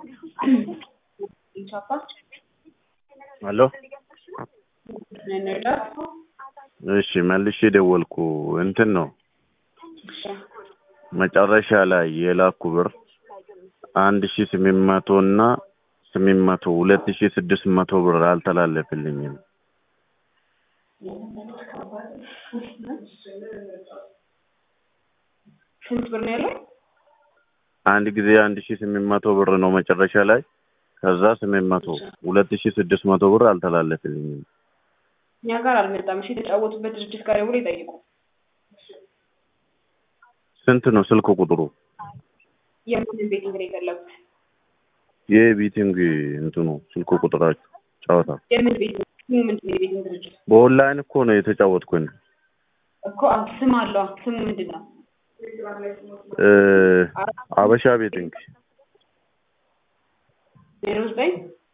ሄሎ እሺ መልሼ ደወልኩ እንትን ነው መጨረሻ ላይ የላኩ ብር አንድ ሺ ስምንት መቶ እና ስምንት መቶ ሁለት ሺ ስድስት መቶ ብር አልተላለፈልኝም። ስንት ብር ነው ያለው? አንድ ጊዜ አንድ ሺ ስምንት መቶ ብር ነው መጨረሻ ላይ ከዛ ስምንት መቶ ሁለት ሺ ስድስት መቶ ብር አልተላለፈልኝም። እኛ ጋር አልመጣም። እሺ የተጫወቱበት ድርጅት ጋር ደውሎ ይጠይቁ። ስንት ነው ስልክ ቁጥሩ? የምንን ቤት እንግዲህ የፈለጉት የቢቲንግ እንትኑ ስልክ ቁጥራችሁ ጨዋታ የምን ቤት ስሙ ምንድን ነው? የቤትን ድርጅት በኦንላይን እኮ ነው የተጫወትኩኝ። እኮ አዎ፣ ስም አለው። ስሙ ምንድን ነው? እ አበሻ ቤቲንግ ዜሮ ዘጠኝ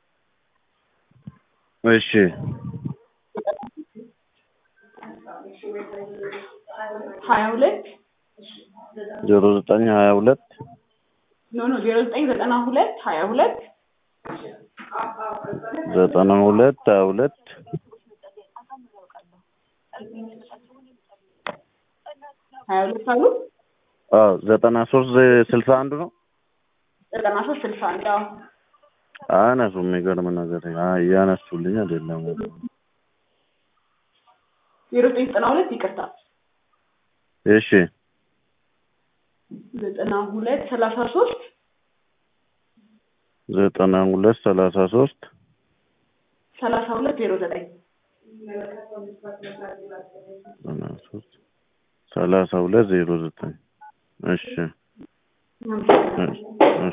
እሺ ሀያ ሁለት ዜሮ ዘጠኝ ሀያ ሁለት ኖ ኖ ዜሮ ዘጠኝ ዘጠና ሁለት ሀያ ሁለት ዘጠና ሁለት ሀያ ሁለት ሀያ ሁለት አሉ አዎ ዘጠና ሶስት ስልሳ አንድ ነው። ዘጠና ሶስት ስልሳ አንድ አዎ አያነሱም። የሚገርም ነገር አ- እያነሱልኝ አይደለም። ዜሮ ዘጠኝ ዘጠና ሁለት ይቅርታ እሺ ዘጠና ሁለት ሰላሳ ሶስት ዘጠና ሁለት ሰላሳ ሶስት ሰላሳ ሁለት ዜሮ ዘጠኝ ዘጠና ሶስት ሰላሳ ሁለት ዜሮ ዘጠኝ እሺ እሺ